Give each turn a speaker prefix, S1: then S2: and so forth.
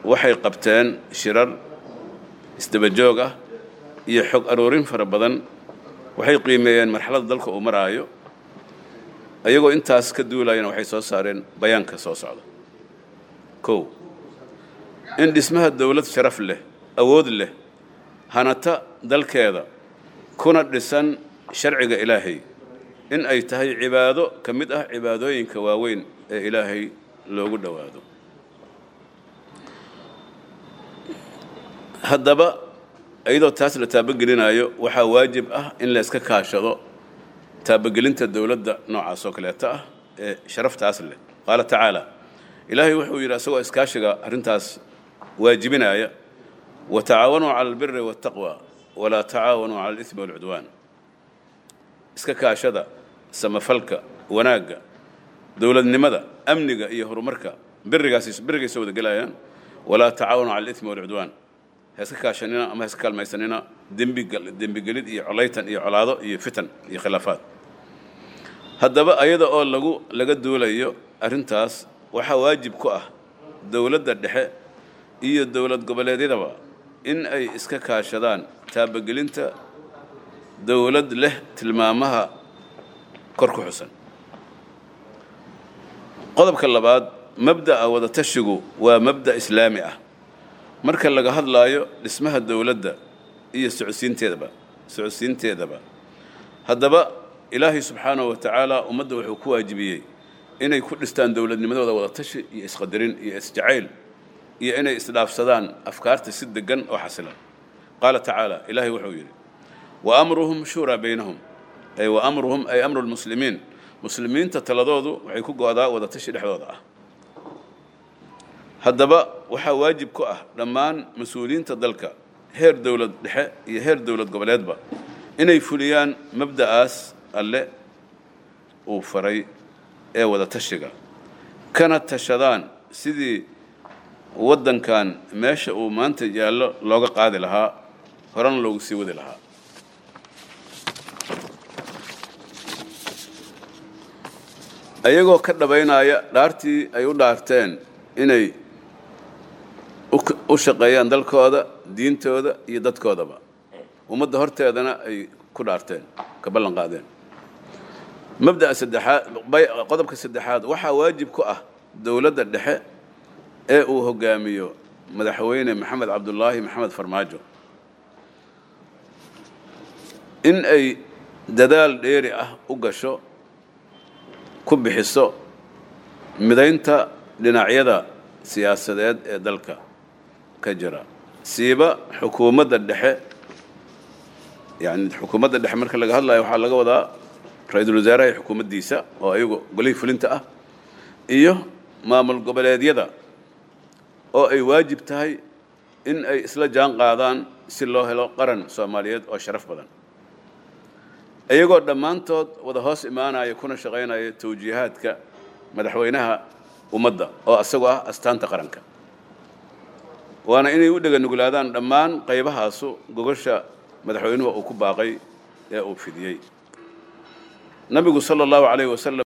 S1: waxay qabteen shirar isdaba joog ah iyo xog aroorin fara badan waxay qiimeeyeen marxaladda dalka uu maraayo ayagoo intaas ka duulayana waxay soo saareen bayaanka soo socda kow in dhismaha dowlad sharaf leh awood leh hanata dalkeeda kuna dhisan sharciga ilaahay in ay tahay cibaado ka mid ah cibaadooyinka waaweyn ee ilaahay loogu dhowaado haddaba iyadoo taas la taabogelinayo waxaa waajib ah in la iska kaashado taabogelinta dowladda noocaas oo kaleeta ah ee sharaftaas leh qaala tacaala ilaahay wuxuu yidhi asagoo iskaashiga arrintaas waajibinaya watacaawanuu cala albiri waataqwa walaa tacaawanuu cala alismi waalcudwaan iska kaashada samafalka wanaagga dowladnimada amniga iyo horumarka birigaas birigaysa wada gelayaan walaa tacaawanuu cala alismi waalcudwaan ha iska kaashanina ama ha iska kaalmaysanina dembigal dembigelid iyo colaytan iyo colaado iyo fitan iyo khilaafaad haddaba ayada oo lagu laga duulayo arrintaas waxaa waajib ku ah dowladda dhexe iyo dowlad goboleedyadaba in ay iska kaashadaan taabogelinta dowlad leh tilmaamaha kor ku xusan qodobka labaad mabda'a wadatashigu waa mabda' islaami ah marka laga hadlaayo dhismaha dowladda iyo socodsiinteedaba socodsiinteedaba haddaba ilaahay subxaanahu wa tacaala ummadda wuxuu ku waajibiyey inay ku dhistaan dowladnimadooda wadatashi iyo isqadarin iyo isjacayl iyo inay isdhaafsadaan afkaarta si degan oo xasilan qaala tacaala ilaahay wuxuu yidhi wa amruhum shuuraa baynahum ay wa amruhum ay amru lmuslimiin muslimiinta taladoodu waxay ku go'daa wadatashi dhexdooda ah haddaba waxaa waajib ku ah dhammaan mas-uuliyiinta dalka heer dowlad dhexe iyo heer dowlad goboleedba inay fuliyaan mabda'aas alle uu faray ee wadatashiga kana tashadaan sidii waddankan meesha uu maanta yaallo looga qaadi lahaa horena loogu sii wadi lahaa ayagoo ka dhabaynaya dhaartii ay u dhaarteen inay u shaqeeyaan dalkooda diintooda iyo dadkoodaba ummadda horteedana ay ku dhaarteen ka ballan qaadeen mabda'a saddexaad qodobka saddexaad waxaa waajib ku ah dowladda dhexe ee uu hogaamiyo madaxweyne maxamed cabdulaahi maxamed farmaajo in ay dadaal dheeri ah u gasho ku bixiso midaynta dhinacyada siyaasadeed ee dalka ka jira siiba xukuumadda dhexe yani xukuumadda dhexe marka laga hadlayo waxaa laga wadaa ra-iisul wasaaraha iyo xukuumaddiisa oo ayagu golihii fulinta ah iyo maamul goboleedyada oo ay waajib tahay in ay isla jaan qaadaan si loo helo qaran soomaaliyeed oo sharaf badan iyagoo dhammaantood wada hoos imaanaya kuna shaqaynaya tawjiihaadka madaxweynaha ummadda oo isagoo ah astaanta qaranka waana inay u dhega nuglaadaan dhammaan qaybahaasu gogosha madaxweynuhu uu ku baaqay ee uu fidiyey nabigu sala allahu calayh wasalam